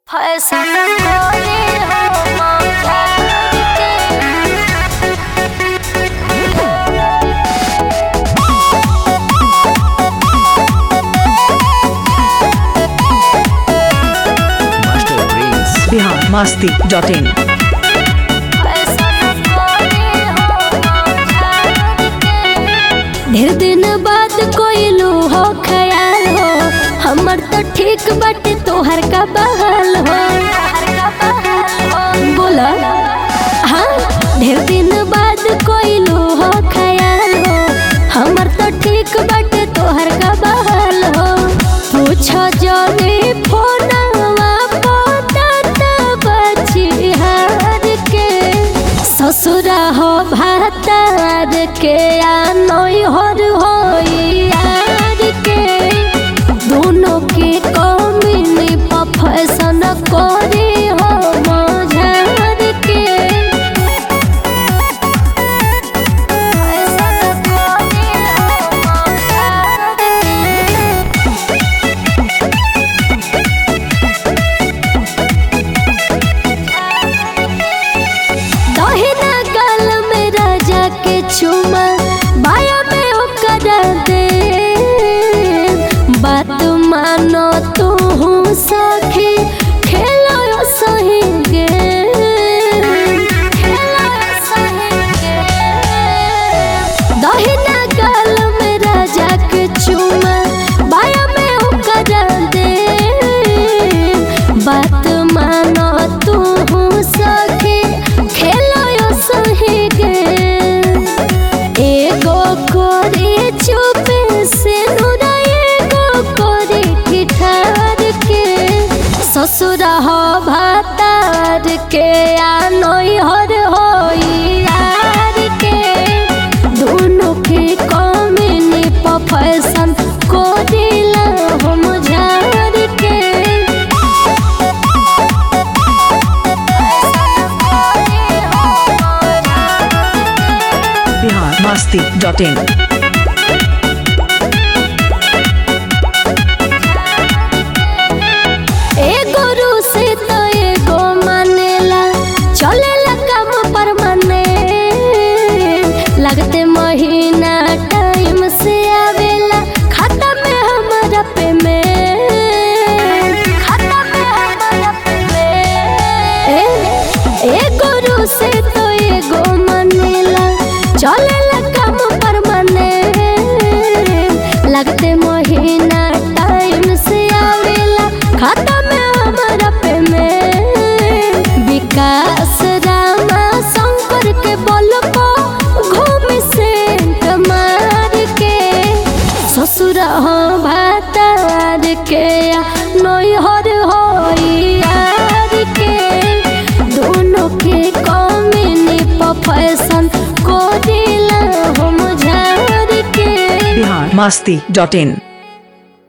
Fashion कोरी हो मौका के Master Greens. Bihar Masti dot in fashion कोरी हो मौका के ढेर दिन बाद कोई लो हो ख्याल हो हमर तो ठीक बाटे तोहर का बहाल हो हर का बहाल हो बोला हाँ ढेर दिन बाद कोई लो हो ख्याल हो हमर तो ठीक बाटे तोहर का बहाल हो पूछो जने फोनवा पता बची हार के ससुरा हो भातार के आ नई हर हो यार के दोनों के कमिनी फैशन करे हो मझार के फैशन कोरी हो मौका के दहिना गाल में राजा के चुमा बाया में ओकर दे बात मानो तू सखी खेलो सही गे खेलो सही गे दहिना गाल में राजा के चुमा बाया में ओकर दे बात मानो तू सखी खेलो यो सही गे एगो कोरी चुपे से नुरा एगो कोरी ठिठार के ससुर हो भातार के आ नई हर हो यार के दोनों के कमिनी फैशन को दिला हम झार के बिहार मस्ती डॉट इन एगो रूसी तो एगो मानेला चलेला काम पर माने लगते महीना टाइम से आवेला खाता में हमारा पेमेंट खाता में हमारा पेमेंट एगो रूसी तो एगो मानेला चलेला काम पर माने लगते महीना टाइम से आवेला खाता में हमारा पेमेंट विकास रामा शंकर के बल पर घूम से मार के ससुर हो भातार के नैहर हो यार के दोनों के कमिनी फैशन को दिला हम झार के बिहार मस्ती डॉट इन